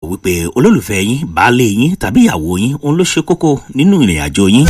wípé olólùfẹ́ yín baálé yín tàbí ìyàwó yín òun ló ṣe kókó nínú ìrìn àjò yín.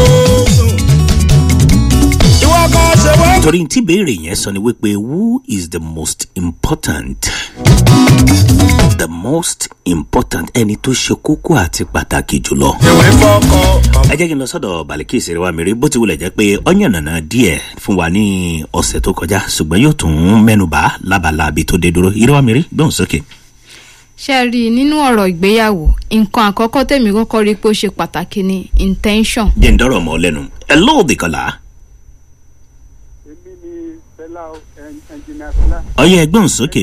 ìwọ kan ṣe wọ́n. torí tí béèrè yẹn sọ ni wípé who is the most important the most important ẹni tó ṣe kókó àti pàtàkì jùlọ. ìwé fọkọ. ẹ jẹ́ kí n lọ sọ́dọ̀ balikí ìṣeré wa mìíràn bó ti wulẹ̀ jẹ́ pé ọ̀yàn nànà díẹ̀ fún wa ní ọ̀sẹ̀ tó kọjá ṣùgbọ́n yóò tún mẹ́nuba lábala àbí tó dé dúró ìrẹ́ wa mìíràn gbóhùn sókè. ṣe rí i nínú ọ̀rọ̀ ìgbéyàwó nǹkan àkọ́kọ́ tèmi kọ́kọ́ rí i pé ó ṣe pàtàkì ni intention. jẹ́ ń dọ́rọ̀ mọ́ ọ lẹ́nu ẹ lóòdì kọlá èmi ni fẹlá ẹnjìnà fẹlá ọyẹ ẹgbọ́n sókè.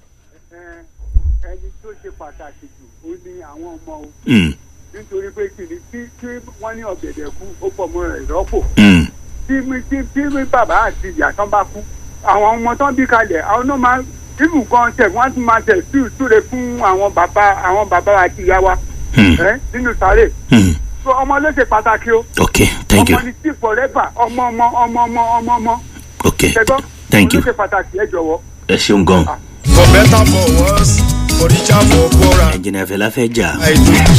ẹni tó ṣe pàtàkì jù ó ní àwọn ọmọ o Mm, nítorí pé kìnìún tí tí wọ́n ní ọ̀gẹ̀dẹ̀ kú ó pọ̀ mọ́ rẹ̀ rọ́pò mm, tí mi tí tí mi bàbá àti ìyá tán bá kú àwọn ọmọ tán bí kalẹ̀ àwọn náà máa ibù kan tẹ̀ wọ́n á tún máa tẹ̀ sí ìtúre fún àwọn bàbá àwọn bàbá àti ìyá wa mm, ẹ nínú sáré mm. so ọmọ ló ṣe pàtàkì o ok thank you ọmọ ni tí forever ọmọ ọmọ ọmọ ọmọ ọmọ ọmọ ok ṣẹgbọ́n Thank you. ló ṣe pàtàkì ẹ jọ̀wọ́. ẹ ṣeun gan. for better for worse for richer for poorer. ẹnjìnà fẹlá fẹ́ jà I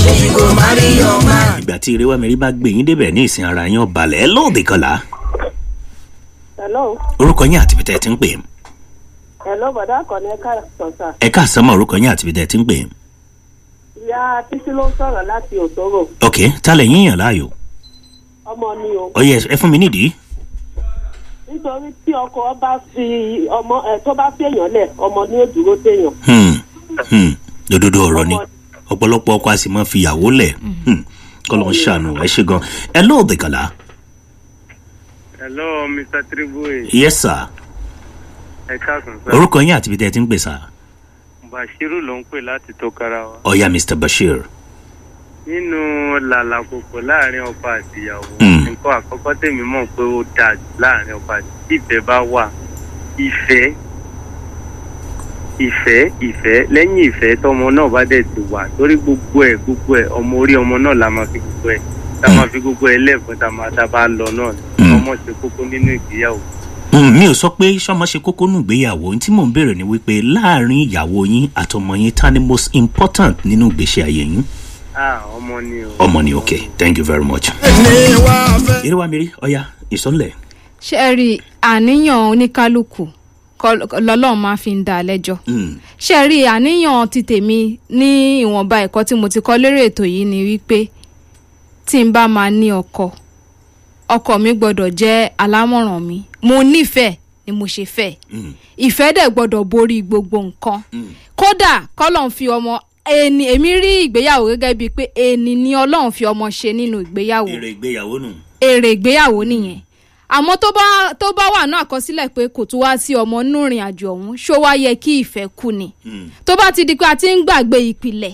do. ìgbà tí ìrẹ́ wa mìíràn bá gbé yín débẹ̀ ní ìsìn ara yín ọ̀balẹ̀ ẹ lóòdì kọlá hello orúkọ yín àti bìtẹ́ ti ń pè hello bọ̀dá àkànní ẹ̀ka sọ̀tà ẹ káàsán mọ́ orúkọ yín àti bìtẹ́ ti ń pè ìyá títí ló ń sọ̀rọ̀ láti òtòrò ok tálẹ̀ yín yàn láàyò ọmọ ni o ọyẹ ẹ fún mi nídìí. nítorí tí ọkọ bá fi ọmọ ẹ tó bá fi èèyàn lẹ̀ ọmọ ni ó dúró téèyàn Hmm, hmm, dododo ọ̀rọ̀ ni Ọmọ- ọ̀pọ̀lọpọ̀ ọkọ a sì máa fi ìyàwó lẹ̀ Hmm, kọ́lọ́ ń ṣàánú ẹ ṣe gan ẹ lóòdì kọlá hello mr triboy yes sir ẹ káàsán sá orúkọ yín àti bìtẹ́ ti ń pè sá bashiru ló ń pè láti tokarawa ọ̀ya mr bashir nínú làlàkòkò láàrin ọkọ àti ìyàwó Mm. nǹkan àkọ́kọ́ tèmi mọ̀ pé ó dáa jù láàrin ọkọ àti tí ìfẹ́ bá wà ìfẹ́ ìfẹ́ ìfẹ́ lẹ́yìn ìfẹ́ tọmọ náà bá dẹ̀ ti wà torí gbogbo ẹ̀ gbogbo ẹ̀ ọmọ orí ọmọ náà la máa fi gbogbo ẹ̀ tá a máa fi gbogbo ẹ̀ lẹ́ẹ̀fún tá a máa tá a bá lọ náà ni. Mm. ọmọ ṣe kókó nínú ìgbéyàwó. Hmm, mi ò sọ pé sọmọ ṣe kókó nù gbéyàwó ohun tí mò ń béèrè ni wípé láàrin ìyàwó yín àtọmọ yín ta ni most important nínú ìgbésí ayé yín ah ọmọ ni o. ọmọ ni ok thank you very much. ní wá fẹ́. eré wa mi rí ọ̀ya ìsọ̀nlẹ̀ ṣe rí i àníyàn oníkálukú kọ́- lọ́lọ́run máa fi ń dá a lẹ́jọ́ Hmm, ṣe rí i àníyàn ti tèmi ní ìwọ̀nba ẹ̀kọ́ tí mo ti kọ́ lérè ètò yìí ni wípé tí n bá máa ní ọkọ ọkọ mi gbọ́dọ̀ jẹ́ alámọ̀ràn mi mo nífẹ̀ẹ́ ni mo ṣe fẹ́ hmm, ìfẹ́ dẹ̀ gbọ́dọ̀ borí gbogbo nǹkan hmm. kódà kọ́lọ́n fi ọmọ ẹni èmi rí ìgbéyàwó gẹ́gẹ́ bíi pé ẹni ni ọlọ́run fi ọmọ ṣe nínú ìgbéyàwó èrè ìgbéyàwó nù. èrè ìgbéyàwó nìyẹn àmọ́ tó bá tó bá wà náà àkọsílẹ̀ pé kò tún wá sí ọmọ nínú ìrìn àjò ọ̀hún ṣó wá yẹ kí ìfẹ́ kú ni Hmm, tó bá ti di pé a ti ń gbàgbé ìpìlẹ̀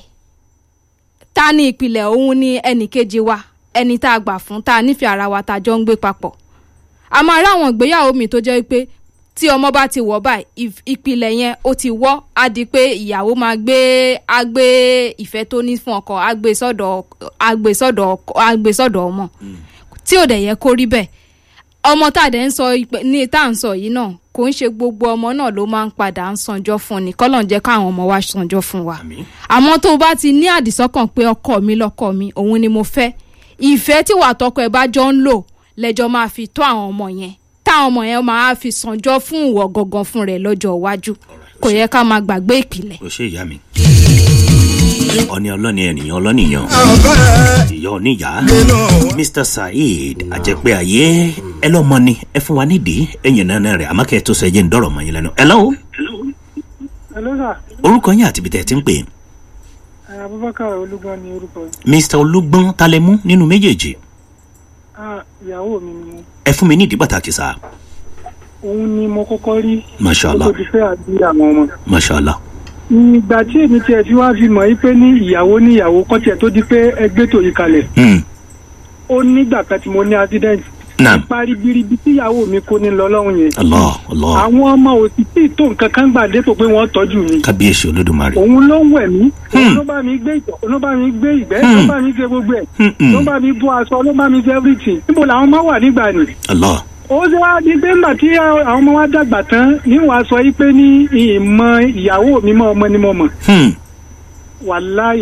ta ni ìpìlẹ̀ òun ni ẹnì kejì wa ẹni tá a gbà fún tá a nífẹ̀ẹ́ ara wa tá a jọ ń gbé papọ̀ a máa rí àwọn ìgbéyàwó mi tó jẹ́ pé tí ọmọ bá ti wọ̀ báyìí ìf- ìpìlẹ̀ yẹn ó ti wọ́ á di pé ìyàwó máa gbé á gbé ìfẹ́ tó ní fún ọkọ á gbé sọ́dọ̀ á gbé sọ́dọ̀ ọkọ- á gbé sọ́dọ̀ ọmọ tí ò dẹ̀ yẹ kó rí bẹ́ẹ̀ ọmọ tá a dẹ̀ ń sọ ìpè- ní tá à ń sọ yìí náà kò ń ṣe gbogbo ọmọ náà ló máa ń padà ń sanjọ́ fún ni kọ́lọ̀ ń jẹ́ káwọn ọmọ wa sanjọ́ fún wa àmì. àmọ́ tó o bá ti ní àdìsọ́kàn pé ọkọ mi lọ́kọ mi òun ni mo fẹ́ ìfẹ́ tí wà tọkọ ẹ bá jọ ń lò lẹ́jọ́ máa fi tó àwọn ọmọ yẹn táwọn ọmọ yẹn máa fi sanjọ́ fún ìwọ gangan fún rẹ̀ lọ́jọ́ iwájú kò yẹ ká máa gbàgbé ìpìlẹ̀. o ṣe ìyá mi. ọ̀ni ọlọ́ni ènìyàn ọlọ́nìyàn àfẹ́ ìyá oníyà nínú. mr saheed àjẹpẹ́ ayé ẹ lọ́mọ ni ẹ fún wa nídìí ẹ̀yìn náà rẹ̀ àmọ́ kẹ́ ẹ tó sọ ẹ jẹ́ ń dọ̀rọ̀ mọ́ yín lẹ́nu. ẹ lọ́wọ́ hello sir orúkọ yín àti ibi tẹ́ ẹ ti ń pè abubakar olúgbọ́n ni orúkọ mr olúgbọ́n talẹ́mú nínú méjèèjì ìyàwó mi ni mo ẹ fún mi nídìí pàtàkì sá òun ni mo kọ́kọ́ rí mashallah ti fẹ́ àbí àwọn ọmọ. mashallah ìgbà tí èmi tiẹ̀ fi wá fi mọ̀ yí pé ní ìyàwó ní ìyàwó kọ́ tiẹ̀ tó di pé ẹgbẹ́ tòyí kalẹ̀ Hmm, ó nígbà kan tí mo ní accident naam parí biribi tí ìyàwó mi kó ní lọ lọ́hùn yẹn allah allah àwọn ọmọ ò sì tí ì tó nǹkan kan gbà dépò pé wọ́n tọ́jú mi kábíyèsí olódùmarè. òun ló ń wẹ̀ mí òun Hmm. ló bá mi gbé ìtọ̀ òun ló bá mi gbé ìgbẹ́ Hmm. ló bá mi gbé gbogbo ẹ̀ Hmm, hmm. ló bá mi bọ́ aṣọ ló bá mi ṣe everything níbo làwọn máa wà nígbà ni allah ó ṣe wá di pé ńgbà tí àwọn ọmọ wa dàgbà tán ní wàá sọ yí pé ní ìmọ̀ ìyàwó mi mọ́ ọmọ ni mo mọ̀ Hmm. wàláyé